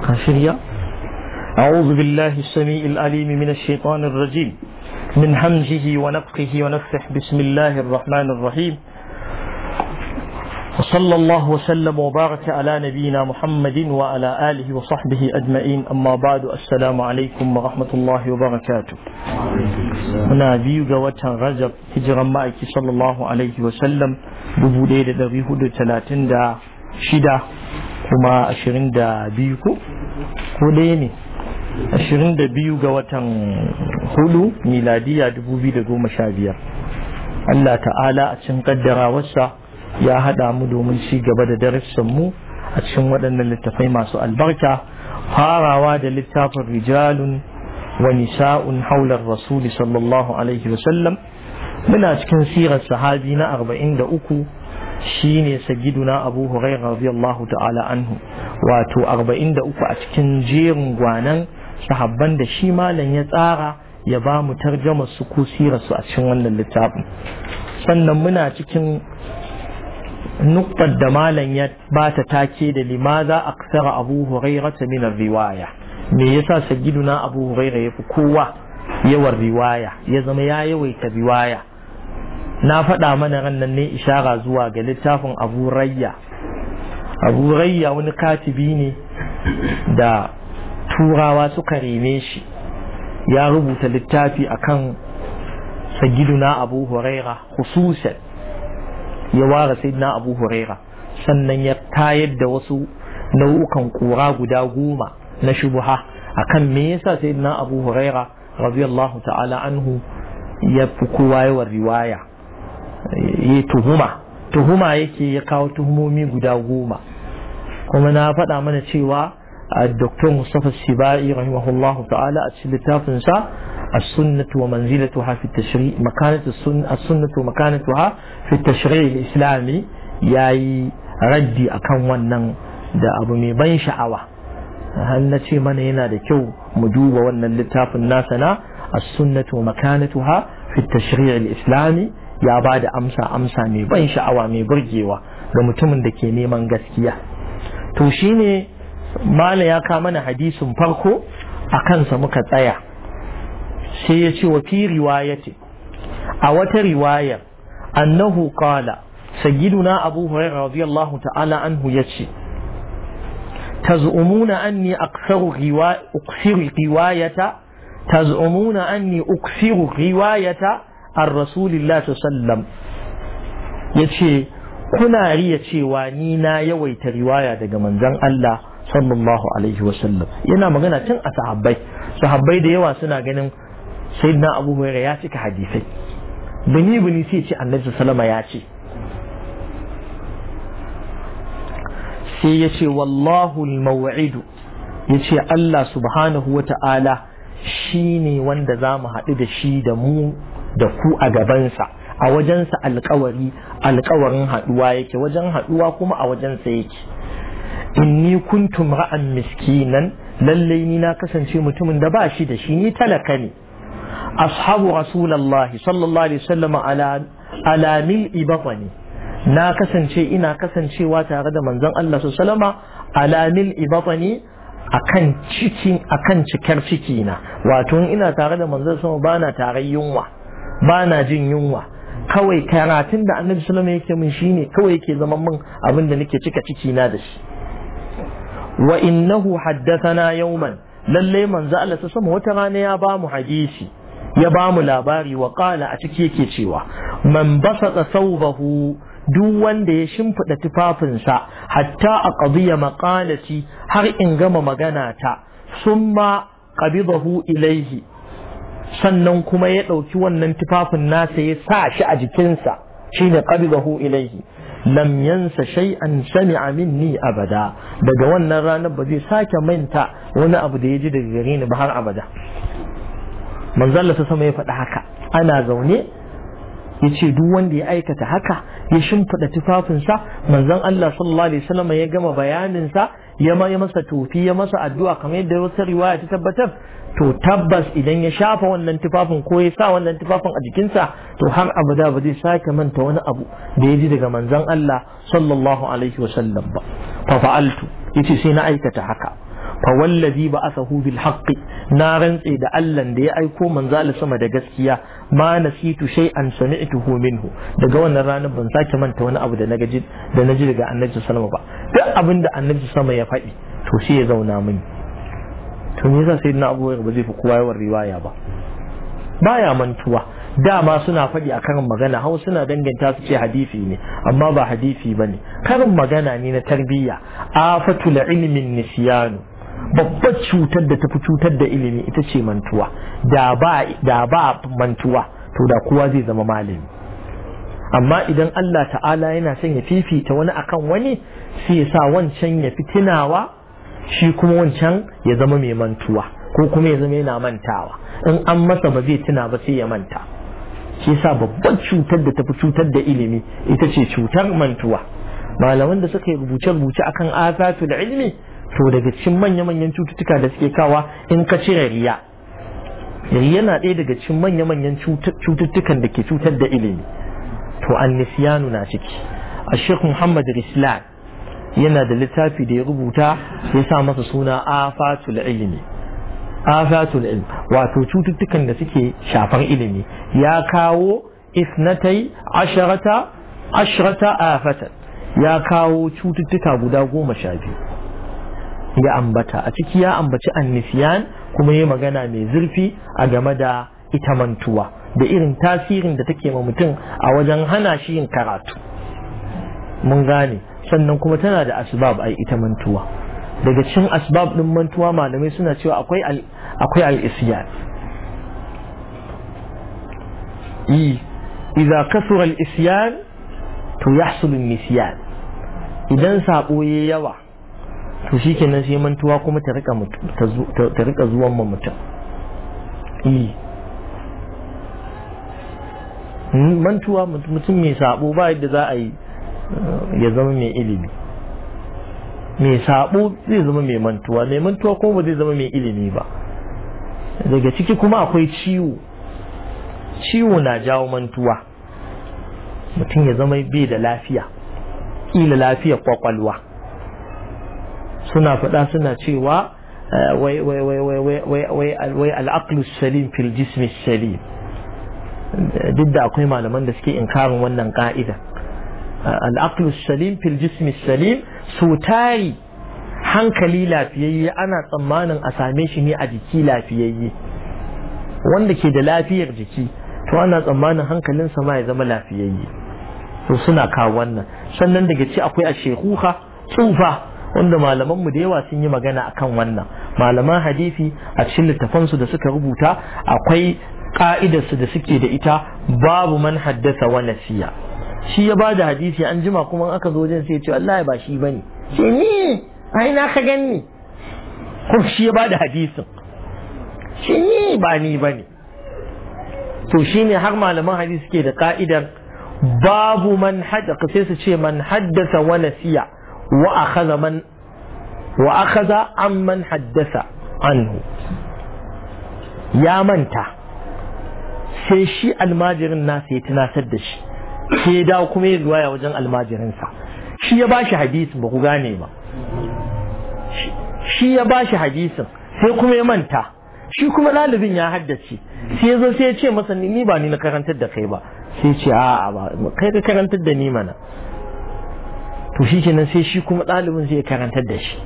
خاشرية أعوذ بالله السميع العليم من الشيطان الرجيم من همزه ونفخه ونفخه بسم الله الرحمن الرحيم وصلى الله وسلم وبارك على نبينا محمد وعلى آله وصحبه أجمعين أما بعد السلام عليكم ورحمة الله وبركاته muna biyu ga watan rajab hijiran ma'aiki sallallahu alaihi wasallam dubu ɗaya da ɗari hudu talatin da shida kuma ashirin da biyu ko ko ɗaya ne ashirin da biyu ga watan hudu miladiya dubu biyu da goma sha biyar Allah ta'ala a cikin kaddarawarsa ya haɗa mu domin ci gaba da darussan mu a cikin waɗannan littafai masu albarka farawa da littafin rijalun wa nisa'un haular rasuli sallallahu alaihi wasallam muna cikin sirar sahabi na arba'in da uku shine sagiduna abu hurairah radiyallahu ta'ala anhu wato arba'in da uku a cikin jerin gwanan sahabban da shi malam ya tsara ya ba mu tarjama su ko sirar su a cikin wannan littafin sannan muna cikin nuktar da malam ya ba ta take da limaza aksara abu hurairah min riwaya me yasa sayyiduna abu huraira ya fi kowa yawan riwaya ya zama ya yawaita riwaya na faɗa mana rannan ne ishara zuwa ga littafin abu rayya abu rayya wani katibi ne da turawa suka reme shi ya rubuta littafi akan sayyiduna abu huraira hususan ya ware sayyiduna abu huraira sannan ya tayar da wasu nau'ukan kura guda goma na shubuha akan me yasa sayyidina Abu Huraira radiyallahu ta'ala anhu ya fi kowa yawan riwaya ya tuhuma tuhuma yake ya kawo tuhumomi guda goma kuma na faɗa mana cewa Dr. Mustafa Sibai rahimahullahu ta'ala a cikin littafin sa السنة ومنزلتها في التشريع مكانة السنة السنة ومكانتها في التشريع الإسلامي ياي ردي أكون ونن da abu mai ban sha'awa har na ce mana yana da kyau mu duba wannan littafin nasa na as-sunnatu wa makanatuha fi tashri' al-islami ya ba da amsa amsa mai ban sha'awa mai burgewa ga mutumin da ke neman gaskiya to shine mala ya ka mana hadisin farko a kansa muka tsaya sai ya ce wa fi riwayati a wata riwaya annahu qala sayyiduna abu hurairah radiyallahu ta'ala anhu yace تزعمون أني أكثر رواية أكثر رواية تزعمون أني أكثر رواية عن رسول الله صلى الله عليه وسلم يتشي كنا ريا واني نا يويت رواية دقا منزان الله صلى الله عليه وسلم ينا مغانا تن أصحابي صحابي دي يوا سنا غنم سيدنا أبو هريرة ياتي كحديثي بني بني سيتي النبي صلى الله عليه وسلم ياتي sai ya ce wallahu maw'idu ya ce Allah subhanahu wa ta'ala shi ne wanda za mu haɗu da shi da mu da ku a gabansa a wajensa alkawari alkawarin haɗuwa yake wajen haɗuwa kuma a wajensa yake inni kuntum ra'an miskinan lallai ni na kasance mutumin da ba shi da shi ni talaka ne ashabu rasulallahi sallallahu alaihi wasallam ala ala mil'i batani na kasance ina kasancewa tare da manzon Allah su salama alamil ibatani akan cikin akan cikar ciki na wato ina tare da manzon sama bana tare yunwa bana jin yunwa kawai karatun da annabi sallama yake min shine kawai yake zaman min abin da nake cika ciki na da shi wa innahu haddathana yawman lalle manzo Allah sama wata rana ya ba mu hadisi ya ba mu labari wa qala a ciki yake cewa man basata thawbahu duk wanda ya shimfiɗa tufafinsa hatta a ƙabiya maƙalaci har in gama magana ta sun ma ƙabidahu ilaihi sannan kuma ya ɗauki wannan tufafin nasa ya sa shi a jikinsa shine ƙabidahu ilaihi lam yansa shay'an sami'a minni abada daga wannan ranar ba zai sake manta wani abu da ya ji daga gare ni ba har abada manzon ta sama ya faɗi haka ana zaune ya ce duk wanda ya aikata haka ya shimfiɗa tufafinsa manzon Allah sallallahu alaihi wasallam ya gama bayaninsa ya ma ya masa tofi ya masa addu'a kamar yadda wata riwaya ta tabbatar to tabbas idan ya shafa wannan tufafin ko ya sa wannan tufafin a jikinsa to har abada ba zai sake manta wani abu da ya ji daga manzon Allah sallallahu alaihi wasallam ba fa fa'altu yace sai na aikata haka fa wallazi ba asahu bil haqqi na rantse da Allah da ya aiko manzo sama da gaskiya ma nasitu shay'an sami'tuhu minhu daga wannan ranar ban sake manta wani abu da na gaji da naji daga annabi sallallahu ba duk abin da annabi sama ya faɗi to sai ya zauna mini to me yasa sayyidina Abu Hurairah ba zai fi kowa yawan riwaya ba baya mantuwa dama suna faɗi a karin magana hau suna danganta su ce hadisi ne amma ba hadisi ba ne karin magana ne na tarbiyya afatul ilmin nisyanu babbar cutar da tafi cutar da ilimi ita ce mantuwa da ba da ba mantuwa to da kowa zai zama malami amma idan Allah ta'ala yana son ya fifita wani akan wani sai ya sa wancan ya fi tunawa shi kuma wancan ya zama mai mantuwa ko kuma ya zama yana mantawa in an masa ba zai tuna ba sai ya manta shi yasa babban cutar da tafi cutar da ilimi ita ce cutar mantuwa malaman da suka yi rubuce-rubuce akan afatul ilmi to daga cikin manya-manyan cututtuka da suke kawa in ka cire riya riya na ɗaya daga cikin manya-manyan cututtukan da ke cutar da ilimi to annisiyanu na ciki a shekh muhammad rislan yana da littafi da ya rubuta ya sa masa suna afatul ilmi afatul ilm wato cututtukan da suke shafar ilimi ya kawo isnatai asharata asharata afatan ya kawo cututtuka guda goma sha biyu ya ambata a ciki ya ambaci annisiyan kuma ya magana mai zurfi a game da ita mantuwa da irin tasirin da take ma mutum a wajen hana shi yin karatu mun gane sannan kuma tana da asbab ai ita mantuwa daga cikin asbab din mantuwa malamai suna cewa akwai al akwai al-isyan yi idza kasura al-isyan to yahsul an-nisyan idan sabo yayi yawa to shikenan sai mantuwa kuma ta rika ta rika zuwan ma mutum yi mantuwa mutum mai sabo ba yadda za a yi ya zama mai ilimi mai sabo zai zama mai mantuwa mai mantuwa kuma ba zai zama mai ilimi ba daga ciki kuma akwai ciwo ciwo na jawo mantuwa mutum ya zama bai da lafiya ƙila lafiyar kwakwalwa suna faɗa suna cewa wai wai wai wai wai wai wai wai al'aqlu salim fil jismi salim duk da akwai malaman da suke inkarin wannan ka'ida al'aqlu salim fil jismi salim so tari hankali lafiyayye ana tsammanin a same shi ne a jiki lafiyayye wanda ke da lafiyar jiki to ana tsammanin hankalinsa ma ya zama lafiyayye to suna kawo wannan sannan daga ci akwai a shekuka tsufa wanda malaman mu da yawa sun yi magana akan wannan malaman hadisi a cikin littafansu da suka rubuta akwai ka'idarsu da suke da ita babu man haddasa wa nasiya shi ya bada hadisi an jima kuma aka zo wajen sai ya ce wallahi ba shi bane ce ni ai na ka ganni ko shi ya bada hadisin shi ni ba ni bane to shine har malaman hadisi suke da ka'idar babu man haddasa sai su ce man haddasa wa nasiya wa akhadha man wa akhadha amman haddasa anhu ya manta sai shi almajirin nasa ya tunatar da shi sai ya dawo kuma ya zuwa ya wajen almajirinsa shi ya bashi hadisin ba ku gane ba shi ya bashi hadisin sai kuma ya manta shi kuma ɗalibin ya haddace sai ya zo sai ya ce masa ni ba ni na karantar da kai ba sai ce a'a ba kai ka karantar da ni mana to shi kenan sai shi kuma ɗalibin sai ya karantar da shi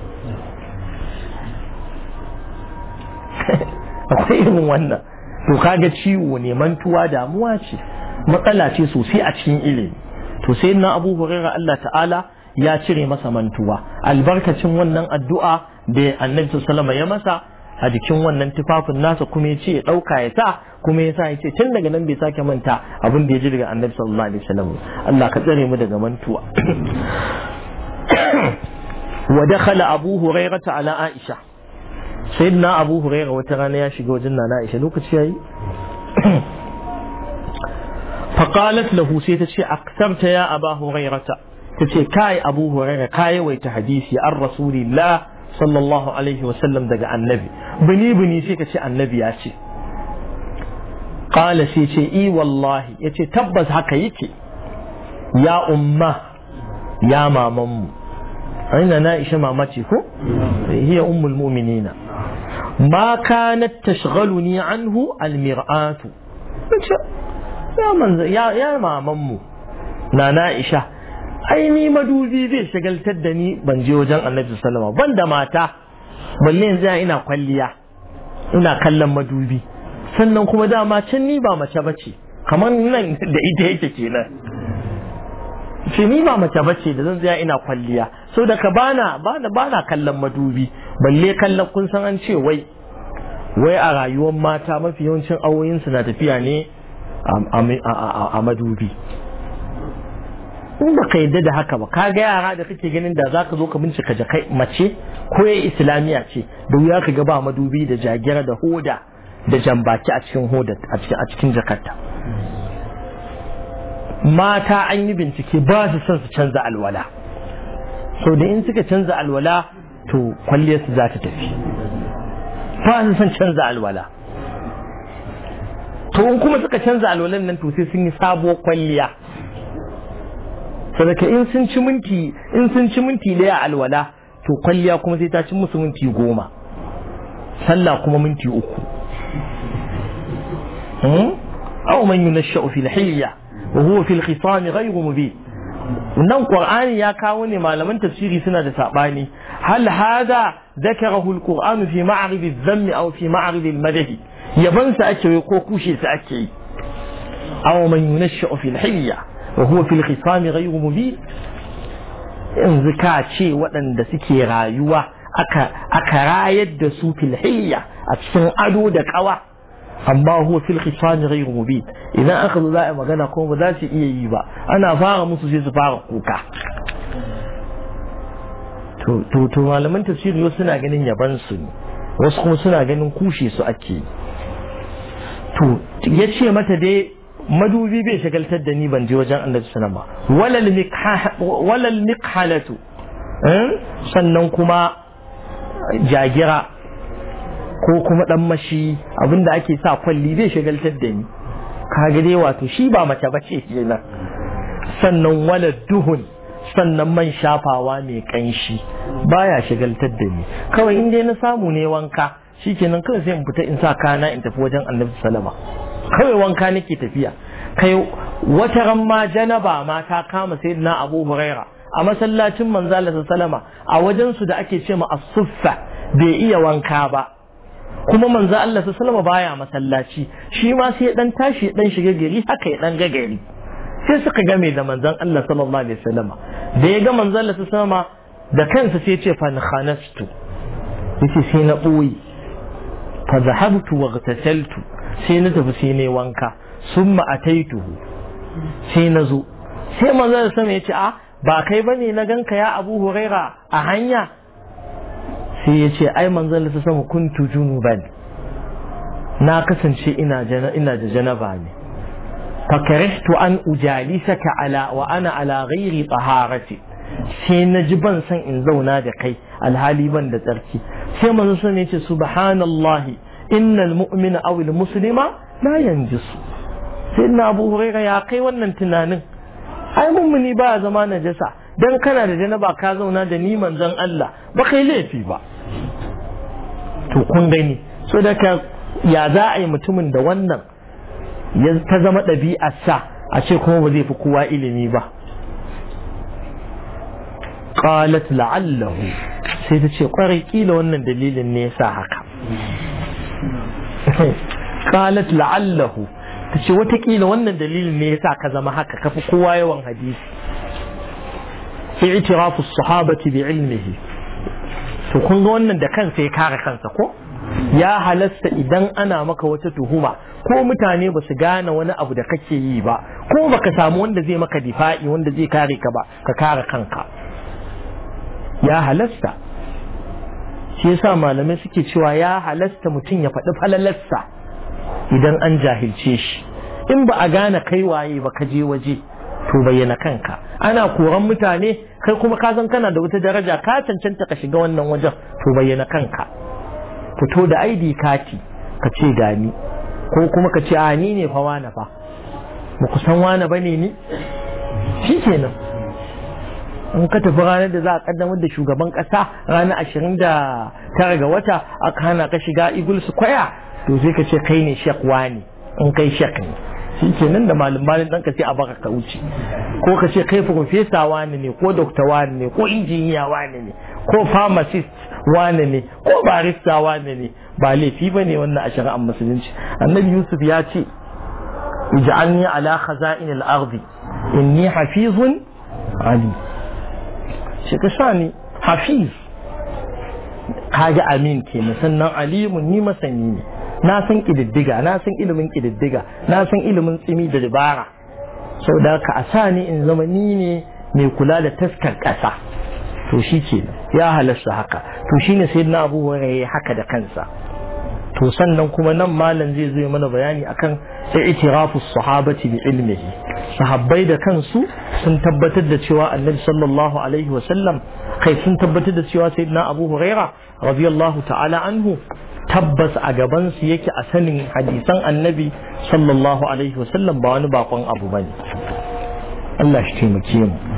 akwai irin wannan to kaga ciwo ne mantuwa damuwa ce matsala ce sosai a cikin ilimi to sai na abu huraira Allah ta'ala ya cire masa mantuwa albarkacin wannan addu'a da annabi sallallahu ya masa a jikin wannan tufafin nasa kuma ya ce ya ɗauka ya sa kuma ya sa ya ce tun daga nan bai sake manta abin da ya ji daga annabi sallallahu alaihi wasallam Allah ka tsare mu daga mantuwa wa dakhala abu hurairata ala aisha sayyidina abu huraira wata rana ya shiga wajen nana aisha lokaci yayi faqalat lahu sai ta ce aktarta ya aba hurairata ta ce kai abu huraira kai waita hadisi an rasulillah sallallahu alaihi wasallam daga annabi bini bini sai ka ce annabi ya ce qala sai ce i wallahi yace tabbas haka yake ya umma ya mamanmu aina na isha mama ce ko hiya ummul mu'minina ma kanat tashghaluni anhu almir'atu ya manzo ya ya maman mu na Aisha ai ni madubi zai shagaltar da ni ban je wajen Annabi sallallahu alaihi wasallam ban da mata balle yanzu ina kwalliya ina kallon madubi sannan kuma dama can ni ba mace bace kamar nan da ita yake kenan ce ni ba mace bace da zan tsaya ina kwalliya so da ka bana bana bana kallon madubi balle kallon kun san an ce wai wai a rayuwar mata mafi yawancin awoyin su na tafiya ne a madubi in ba ka yadda da haka ba ka ga yara da kake ganin da zaka zo ka bincika jakai mace ko ya islamiya ce da wuya ka ga ba madubi da jagira da hoda da jambaki a cikin hoda a cikin jakarta mata an yi bincike ba su son su canza alwala so da in suka canza alwala to kwalliyarsu za ta tafi ba su son canza alwala to in kuma suka canza alwalan nan to sai sun yi sabuwar kwalliya sadaka in sun ci minti in sun ci minti daya alwala to kwalliya kuma sai ta ci musu minti goma sallah kuma minti uku aw man yunashsha'u fil hilya wa huwa fil khisam ghayru mubin nan qur'ani ya kawo ne malaman tafsiri suna da sabani hal hada ذكره القرآن في معرض الذم أو في معرض المدح يبن سأكي وكوكوشي سأكي أو من ينشأ في الحية وهو في الخصام غير مبين yanzu ka ce waɗanda suke rayuwa aka rayar da su filhiyya a cikin ado da ƙawa amma huwa fil khisani ghayru mubin idan aka zo za a magana kuma ba za su iya yi ba ana fara musu sai su fara kuka to to malaman tafsiri wasu suna ganin yaban su ne wasu kuma suna ganin kushe su ake to ya ce mata dai madubi bai shagaltar da ni ban je wajen annabi sallama walal mikhalatu sannan kuma jagira ko kuma dan mashi abinda ake sa kwalli bai shagaltar da ni kaga dai wato shi ba mace bace kenan sannan walad duhun sannan man shafawa mai kanshi baya shagaltar da ni kawai in dai na samu ne wanka shikenan kawai sai in fita in sa kana in tafi wajen annabi sallama kawai wanka nake tafiya kai wata ran ma janaba ma ta kama sayyidina abu huraira a masallacin manzo Allah sallama a wajen su da ake ce ma as-suffa bai iya wanka ba kuma manzo Allah sallama baya masallaci shi ma sai dan tashi dan shiga gari haka ya dan ga gari sai suka game da manzon Allah sallallahu alaihi wasallam da ya ga manzon Allah sallama da kansa sai ya ce fa khanastu yace sai na boye fa zahabtu wa ghtasaltu sai na tafi sai ne wanka summa ataituhu sai na zo sai manzon Allah sallama ya ce a ba kai bane na ganka ya Abu Huraira a hanya sai ya ce ai manzon Allah sallama kuntu junuban na kasance ina ina da janaba ne فكرهت أن أجالسك على وأنا على غير طهارتي sai na ji ban san in zauna da kai alhali ban da tsarki sai manzo sun yace subhanallahi innal mu'mina aw al muslima la yanjisu sai na Abu Huraira ya kai wannan tunanin ai mummuni ba zama najasa dan kana da janaba ka zauna da ni manzon Allah ba kai laifi ba to kun gani so da ka ya za a yi mutumin da wannan ya ta zama ɗabi'arsa a ce kuma ba zai fi kowa ilimi ba qalat la'allahu sai ta ce kwarai kila wannan dalilin ne yasa haka qalat la'allahu ta ce watakila wannan dalilin ne yasa ka zama haka kafi kowa yawan hadisi i'tirafu sahabati bi ilmihi to kun ga wannan da kansa ya kare kansa ko ya halasta idan ana maka wata tuhuma ko mutane ba su gane wani abu da kake yi ba ko baka samu wanda zai maka difa'i wanda zai kare ka ba ka kare kanka ya halasta shi yasa malamai suke cewa ya halasta mutum ya faɗi falalarsa idan an jahilce shi in ba a gane kai waye ba ka je waje to bayyana kanka ana koran mutane kai kuma ka san kana da wata daraja ka cancanta ka shiga wannan wajen to bayyana kanka fito da ID kati ka ce gani ko kuma ka ce a ni ne fa wane fa ba ku san wane ba ne ni shi kenan in ka tafi ranar da za a kaddamar da shugaban kasa ranar ashirin da tara ga wata aka hana ka shiga eagle square to sai ka ce kai ne shek wani in kai shek ne shi ke nan da malin malin ɗanka sai a baka ka wuce ko ka ce kai profesa wani ne ko dokta wani ne ko injiniya wani ne ko pharmacist wani ne ko barista wani ne ba laifi ba ne wannan a shari'ar musulunci annabi yusuf ya ce ij'alni ala khaza'in al-ardi inni hafizun ali shi ka sa ni hafiz kaga amin ke sannan alimun ni masani ne na san kididdiga na san ilimin kididdiga na san ilimin tsimi da dabara sau da ka a sa ni in zama ni ne mai kula da taskar ƙasa to shi ke ya halasta haka to shi ne sai na abubuwan ya haka da kansa to sannan kuma nan malam zai zo mana bayani akan i'tirafu sahabati bi ilmihi sahabbai da kansu sun tabbatar da cewa annabi sallallahu alaihi wasallam kai sun tabbatar da cewa sayyidina abu huraira radiyallahu ta'ala anhu tabbas a gaban su yake a sanin hadisan annabi sallallahu alaihi wasallam ba wani bakon abu bane Allah shi taimake mu